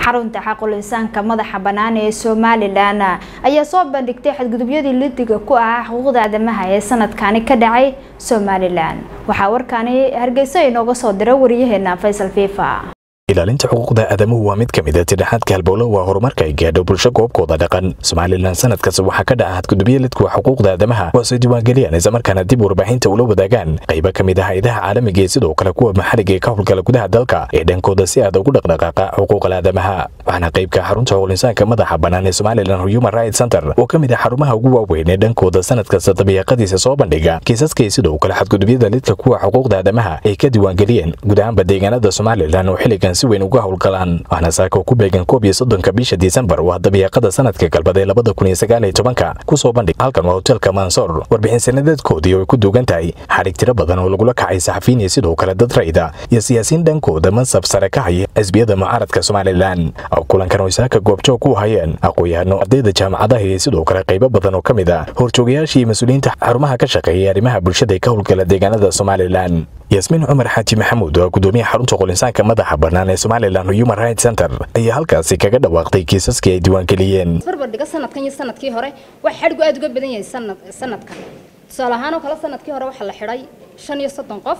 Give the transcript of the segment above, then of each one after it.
xarunta xaqulisaanka madaxa bannaan ee somalilan ayaa soo bandhigtay xadgudubyadii lidiga ku ahaa xuquuqda aadamaha ee sanadkani ka dhacay somalilan waxaa warkaani hargeysa inooga soo dira wariyaheena faysal fifa ilaalinta xuquuqda aadamuhu waa mid ka mid a tidhaxaadka halbowlo waa horumarka ay gaadho bulsho goobkooda dhaqan somalilan sanad kasta waxaa ka dhaca hadgudubyo lidkuwa xuquuqda aadamaha kuwaasay diiwaangeliyaan islamarkaana dib warbaaxinta ula wadaagaan qaybo ka mid ah hayadaha caalamiga iyo sidoo kale kuwa maxalliga ee ka howlgala gudaha dalka ee dhankooda si aad ugu dhaqdhaqaaqa xuquuqal aadamaha waxaana qaybka xarunta xuqulinsaanka madaxa bannaan ee somalilan human rights center oo ka mid ah xarumaha ugu waaweyn ee dhankooda sanad kasta dabiiqadiisa soo bandhiga kiisaska iyo sidoo kale xadgudubyada lidka kuwa xuquuqda aadamaha ay ka diiwaangeliyeen guud ahaanba deegaanada somalilan oo xilligan si weyn uga howlgalaan waxaana saaka ku beegan koob iyo soddonka bisha disembar waa dabiiqada sanadka galbad ee labada kun iyo sagaal iyo tobanka kusoo bandhig halkan waa hotelka mansoor warbixin sanadeedkoodii oo ay ku duugan tahay xadhig tiro badan oo lagula kacay saxafiyin iyo sidoo kale dad rayda iyo siyaasiyiin dhankooda mansab sare ka haya xisbiyada mucaaradka somalilan kulankan oo saaka goobjoog ku hayeen aqoon-yahano ardayda jaamacadaha iyo sidoo kale qaybo badan oo ka mid ah horjoogayaashii iyo mas-uuliyiinta xarumaha ka shaqeeyay arrimaha bulshada ee ka howlgala deegaanada somalilan yasmiin cumar xaaji maxamuud oo gudoomiyaha xarunta qolinsaanka madaxa bannaan ee somalilan human rights center ayaa halkaasi kaga dhawaaqday kiisaskii ay diiwaangeliyeen barbardhiga sanadkan iyo sanadkii hore waxa xadhigu aad uga badan yahay sanad sanadkan tusaale ahaan oo kale sanadkii hore waxaa la xidhay shan iyo soddon qof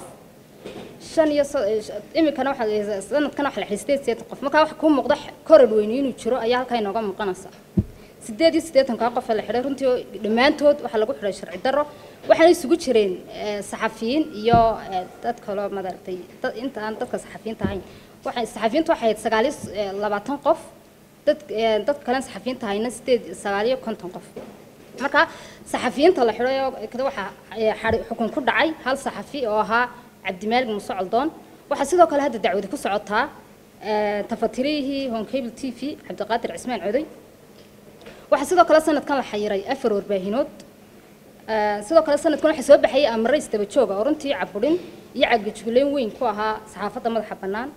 shan iyo iminkana waxa sanadkan waxa la xidhay sideed sideetan qof markaa waxa kuu muuqda koror weyni inuu jiro ayaa halkaa inooga muuqanaysa sideed iyo siddeetankaa qof la xidhay runtii dhammaantood waxaa lagu xidhay sharci darro waxaana isugu jireen saxafiyiin iyo dad kaloo madaragtay inta aan dadka saxafiyiinta ahayn waxay saxafiyiintu waxay ahayd sagaal iyo labaatan qof dad dad kalen saxafiyiinta ahayna sideed sagaal iyo konton qof marka saxafiyiinta la xidhay kada waxaa xukun ku dhacay hal saxafi oo ahaa cabdimaalig muuse coldoon waxaa sidoo kale hadda dacwadi ku socotaa tafatirihii honcable t v cabdiqaadir cismaan coday waxaa sidoo kale sanadkan la xayiray afar warbaahinood sidoo kale sanadkan waxaa soo baxayay amare isdaba jooga oo runtii caburin iyo cagajugleyn weyn ku ahaa saxaafadda madaxa bannaan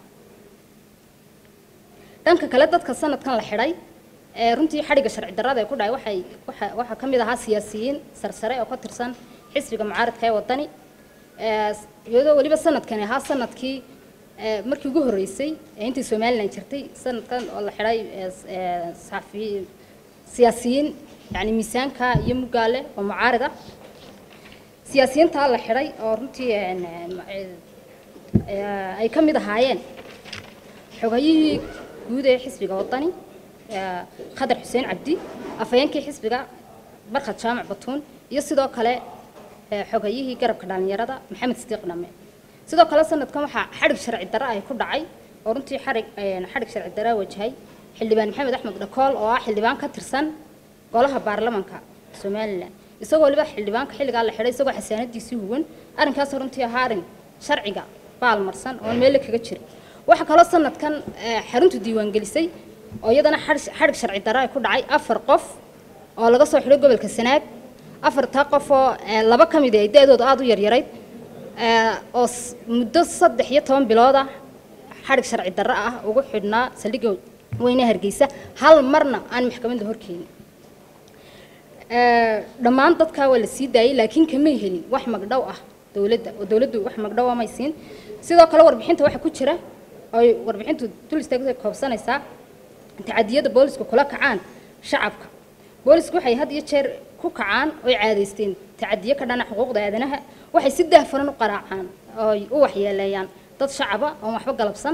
dhanka kale dadka sanadkan la xidhay runtii xadhigga sharci darrada ee ku dhacay waxay waxaa ka mid ahaa siyaasiyiin sarsare oo ka tirsan xisbiga mucaaradka ee waddani iyadoo weliba sanadkani ahaa sanadkii markii ugu horreysay ee intii somalilan jirtay sanadkan oo la xidhay saxafi siyaasiyiin yani miisaanka iyo mugaale oo mucaarida siyaasiyiintaa la xidhay oo runtii ay ka mid ahaayeen xogayihii guud ee xisbiga waddani khadar xuseen cabdi afhayeenkii xisbiga barkhad jaamac batuun iyo sidoo kale xogayihii garabka dhallinyarada maxamed sidiiq dhame sidoo kale sanadkan waxaa xadhig sharci darro ay ku dhacay oo runtii xadhig xadhig sharci darro wajahay xildhibaan maxamed axmed dhakool oo ah xildhibaan ka tirsan golaha baarlamanka somalilan isagoo waliba xildhibaanka xilligaa la xidhay isagoo xasaanadiisii huwan arrinkaas runtii ahaa arrin sharciga baalmarsan oon meelle kaga jirin waxaa kaloo sanadkan xaruntu diiwaangelisay oo iyadana xadhig sharci darro ay ku dhacay afar qof oo laga soo xidhay gobolka sanaag afartaa qof oo laba ka mid ay da-dooda aada u yaryarayd oo muddo saddex iyo toban bilood ah xadhig sharci darro ah ugu xidhnaa saldhigga weyne hargeysa hal marna aan maxkamadda horkeenin dhammaan dadkaa waa la sii daayay laakiin kamay helin wax magdhow ah dowladda oo dowladdu wax magdhow ah may siin sidoo kale warbixinta waxaa ku jira oy warbixintu dul istaagtay koobsanaysaa tacadiyada boolisku kula kacaan shacabka boolisku waxay had iyo jeer ku kacaan oy caadaysteen tacadiyo ka dhana xuquuqda aadanaha waxay si daahfuran u qaraacaan oy u waxyeeleeyaan dad shacaba oon waxba galabsan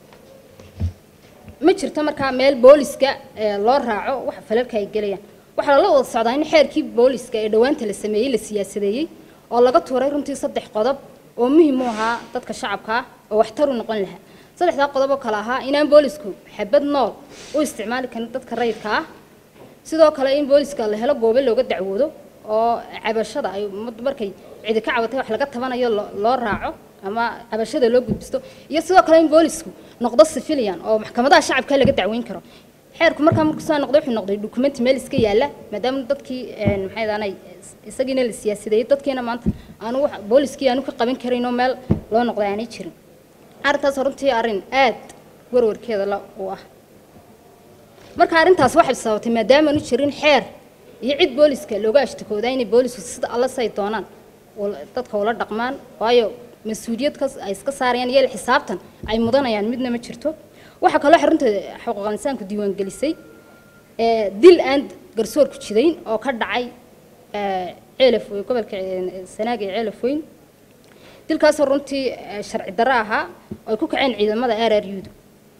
ma jirto markaa meel booliska loo raaco wax falalka ay gelayaan waxaa lala wada socdaa in xeerkii booliska ee dhowaanta la sameeyey la siyaasadeeyey oo laga tuuray runtii saddex qodob oo muhiim u ahaa dadka shacabka ah oo waxtar u noqon lahaa saddexdaa qodob oo kale ahaa inaan boolisku xabad nool u isticmaali karin dadka rayidka ah sidoo kale in booliska la helo goobe looga dacwoodo oo cabashada ay markay cidi ka cabatay wax laga tabanayo loo raaco ama cabashada loo gudbisto iyo sidoo kale in boolisku noqdo civilian oo maxkamadaha shacabka laga dacweyn karo xeerku markaa markuu soo noqday wuxuu noqday document meel iska yaala maadaama dadkii maxay daanay isagiina la siyaasadeeyey dadkiina maanta aanu booliskii aanu ka qaban karin oo meel loo noqday aanay jirin arrintaas runtii arrin aad warwarkeeda la u ah marka arrintaas waxay sababtay maadaama aanu jirin xeer iyo cid booliska looga ashtakoodaa inay boolisku sida alla say doonaan dadka ula dhaqmaan waayo mas-uuliyad ay iska saarayaan iyo xisaabtan ay mudanayaan midna ma jirto waxaa kaloo xarunta xuquuqal insaanku diiwaan gelisay dil aan garsoorku jidayn oo ka dhacay ceelaf gobolka sanaag ee ceelaf weyn dilkaasoo runtii sharci darro ahaa oo ay ku kaceen ciidamada r r u-du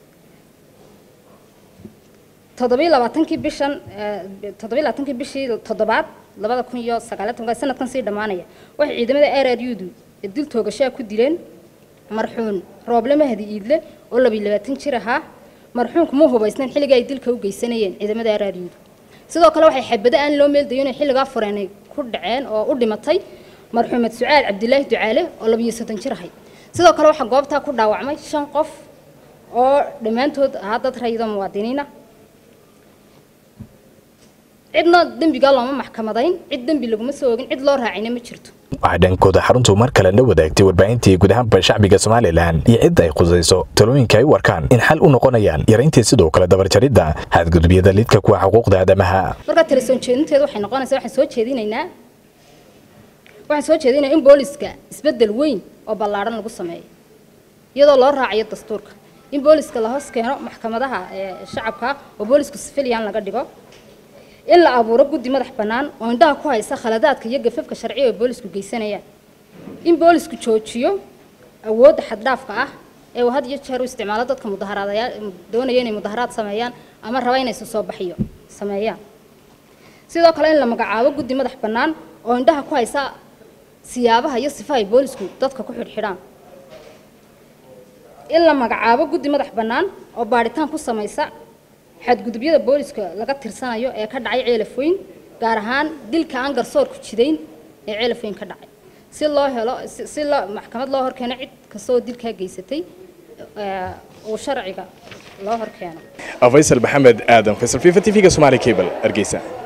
toddobiyo labaatankii bishan toddobiyo labaatankii bishii toddobaad labada kun iyo sagaaliyo tobanka sanadkan sii dhammaanaya waxay ciidamada r r u-du dil toogashaa ku dileen marxuun rooble mahdi iidle oo labiyo labaatan jir ahaa marxuunku ma hubaysnayn xilligii ay dilka u geysanayeen ciidamada r r u-du sidoo kale waxay xabado aan loo meeldayo inay xilligaa fureenay ku dhaceen oo u dhimatay marxuumed sucaal cabdilaahi ducaale oo labiyo soddon jir ahay sidoo kale waxaa goobtaa ku dhaawacmay shan qof oo dhammaantood ahaa dad rayidoo muwaadiniina cidna dembigaa looma maxkamadayn cid dembi laguma soo ogin cid loo raacayna ma jirto waxaa dhankooda xaruntu mar kale la wadaagtay warbaahintii guud ahaanba shacbiga somalilan iyo cidda ay khusayso talooyinka ay u arkaan in xal u noqonayaan yarayntii sidoo kale dabarjaridda xadgudubyada lidka kuwa xuquuqda aadamaha markaa tala soo jeedinteedu waxay noqonaysaa waxaan soo jeedinaynaa waxaan soo jeedinayaa in booliska isbeddel weyn oo ballaadhan lagu sameeyo iyadoo loo raacayo dastuurka in booliska la hoos keeno maxkamadaha shacabka oo boolisku sifiliyan laga dhigo in la abuuro guddi madax bannaan oo indhaha ku haysa khaladaadka iyo gafafka sharciga ee boolisku geysanayaan in boolisku joojiyo awoodda xaddhaafka ah ee uu had iyo jeer u isticmaalo dadka mudaharaadayaa doonaya inay mudaharaad sameeyaan ama raba inay isu soo baxiyo sameeyaan sidoo kale in la magacaabo guddi madax bannaan oo indhaha ku haysa siyaabaha iyo sifaha ay boolisku dadka ku xidhxidhaan in la magacaabo guddi madax bannaan oo baadhitaan ku samaysa xadgudubyada booliska laga tirsanayo ee ka dhacay ceelaf weyn gaar ahaan dilka aan garsoorku jidayn ee ceelaf weyn ka dhacay si loo helo si loo maxkamad loo horkeeno cid kastoo dilkaa geysatay uu sharciga loo horkeeno faysal maxamed aadan faysal fifa t v-ga somaali cable hargeysa